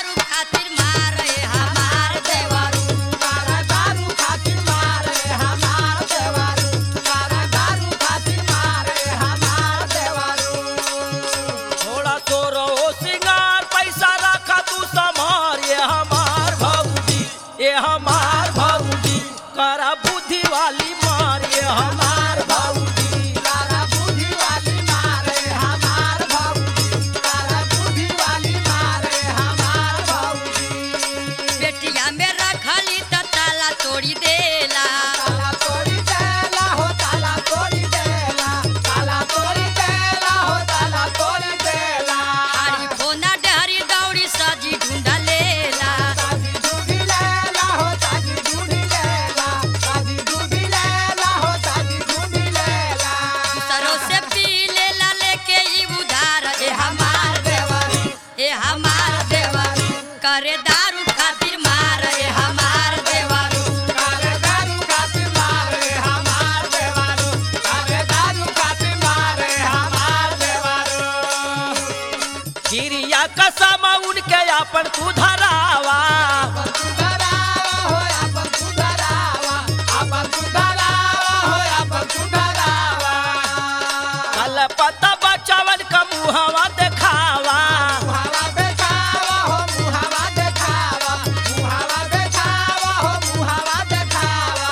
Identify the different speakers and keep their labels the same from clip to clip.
Speaker 1: दारू खातिर मारे हमार देवरू
Speaker 2: कारा दारू खातिर मारे हमार देवारू कारा दारू खातिर मारे हमार देवारू
Speaker 3: थोड़ा तो रहो सिंगार पैसा रखा तू समार ये हमार भौजी ये हमार भौजी करा बुद्धि वाली मार ये हमार भौजी
Speaker 2: कारा बुद्धि वाली मारे हमार भौजी कारा बुद्धि वाली मारे हमार भौजी
Speaker 1: बेटिया में रखली त ताला तोड़ी देला
Speaker 2: ताला तोड़ी देला हो ताला तोड़ी देला ताला तोड़ी देला हो ताला तोड़ी देला
Speaker 1: हरी फोना डहरी दौड़ी सजी ढूंढा लेला
Speaker 2: ताजी दूधी लेला हो ताजी दूधी लेला ताजी दूधी लेला हो ताजी दूधी लेला
Speaker 1: सरो से पी लेला लेके ई उधार ए हमार
Speaker 2: देवारी
Speaker 1: ए हमार देवरू करे दारू खातिर मार ए हमार देवरू
Speaker 2: कारे दारू खातिर मारे हमार देवारू कारे दारू खातिर मारे हमार देवारू
Speaker 3: चिड़िया कसम उनके अपन तू धरावा
Speaker 2: अपन सुधरावा हो अपन सुधरावा अपन सुधरावा हो अपन सुधरावा
Speaker 3: कल पता बचावन का मुहवा देखावा
Speaker 2: मुहावा देखावा हो मुहावा देखावा मुहावा देखावा हो मुहावा देखावा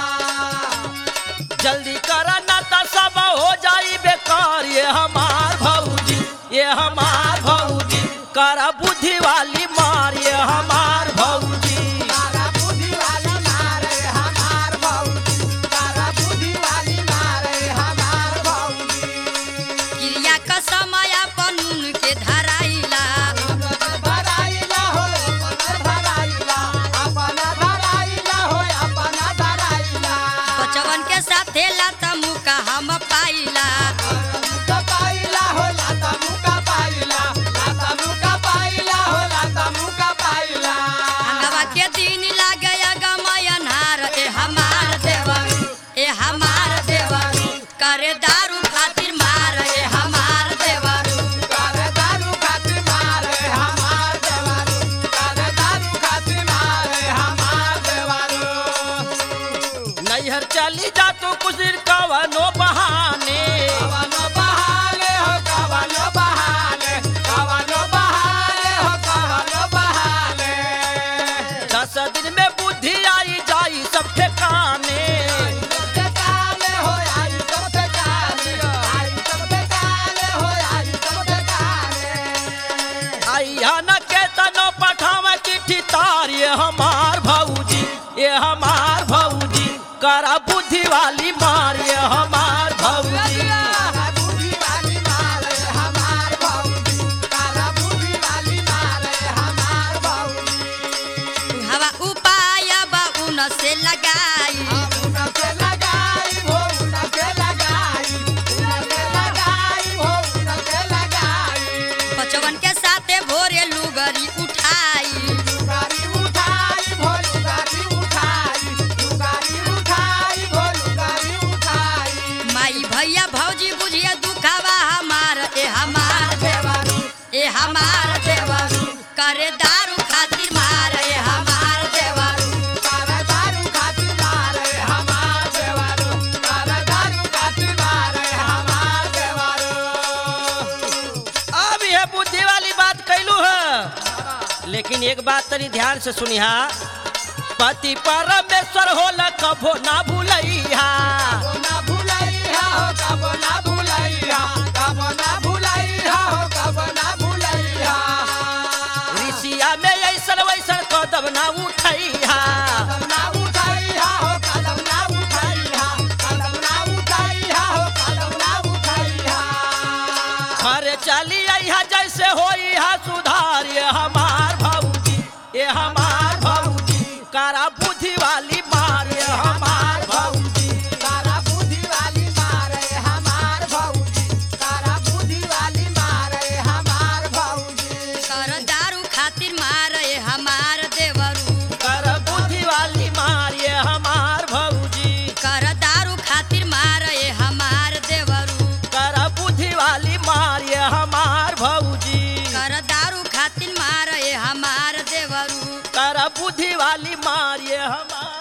Speaker 3: जल्दी करा ना तो सब हो जाई बेकार ये हमार भौजी ये हमार भौजी करा बुद्धि वाली मार ये हमार भौजी
Speaker 2: कारा बुद्धि वाली मारे हमार भौजी कारा बुद्धि वाली मारे हमार भौजी
Speaker 1: क्रिया का समय अपन के धराइला
Speaker 2: अपन धराइला हो अपन धराइला अपन धराइला हो अपन धराइला
Speaker 1: बचवन के साथे लाता मुका हम पाइला
Speaker 2: मुका पाइला हो लाता मुका पाइला लाता मुका पाइला हो लाता मुका पाइला
Speaker 1: अंगवा के दिन लागे गमय नार ए हमार देवरू ए हमार देवरू करे दारू खातिर मार ए हमार देवरू
Speaker 2: कारे दारू खातिर मारे हमार देवारू कारे दारू खातिर मारे हमार देवारू
Speaker 3: नैहर चली जा तो कुछ दिन कवनो बहाने
Speaker 2: कवनो बहाले हो कवनो बहाले कवनो बहाले हो कवनो बहाले
Speaker 3: दस दिन में बुद्धि आई जाई सब ठिकाने
Speaker 2: सबसे काले हो आई सबसे काले आई सबसे काले हो आई सबसे काले
Speaker 3: आइया न के तनो पठाव चिट्ठी तार ये हमार भौजी ये हमार भौजी करा बुद्धि वाली मार ये हमार भौजी
Speaker 2: काला बुद्धि वाली मारे हमार भौजी काला बुद्धि वाली मारे हमार भौजी
Speaker 1: हवा उपाय बा उन से लगाई
Speaker 2: उनके लगाई हो उनके लगाई उनके लगाई हो उनके लगाई
Speaker 1: बचवन के साथे भोरे लुगरी उठाई
Speaker 2: लुगारी उठाई भो लुगारी उठाई लुगारी उठाई भो लुगारी उठाई
Speaker 1: माई भैया भौजी बुझिए दुखावा हमार ए हमार देवरू ए हमार देवरू करे दारू खातिर मार ए हमार देवरू
Speaker 2: कारा दारू खातिर मारे हमार देवारू कारा दारू खातिर मारे हमार देवारू
Speaker 3: अब यह बुद्धि वाली बात कैलू है लेकिन एक बात तनी ध्यान से सुनिहा पति परमेश्वर होला कभो ना भूलैहा
Speaker 2: कबो ना भुलैहा हो कबो ना भुलैहा कबो ना भुलैहा हो कबो ना भुलैहा
Speaker 3: ऋषिया में ऐसन वैसन कदम ना उठैहा
Speaker 2: कदम ना उठैहा हो कदम ना उठैहा कदम ना उठैहा हो कदम ना उठैहा
Speaker 3: घर चली अइहा जैसे होई हा सुधार ये हमार भौजी ये हमार भौजी करा बुद्धि वाली मार ये हमार भौजी
Speaker 2: तारा बुद्धि वाली मारे हमार भौजी तारा बुद्धि वाली मारे हमार भौजी
Speaker 1: कर दारू खातिर मार ए हमार देवरू
Speaker 3: कर बुद्धि वाली करा बुद्धि वाली मार ये हमार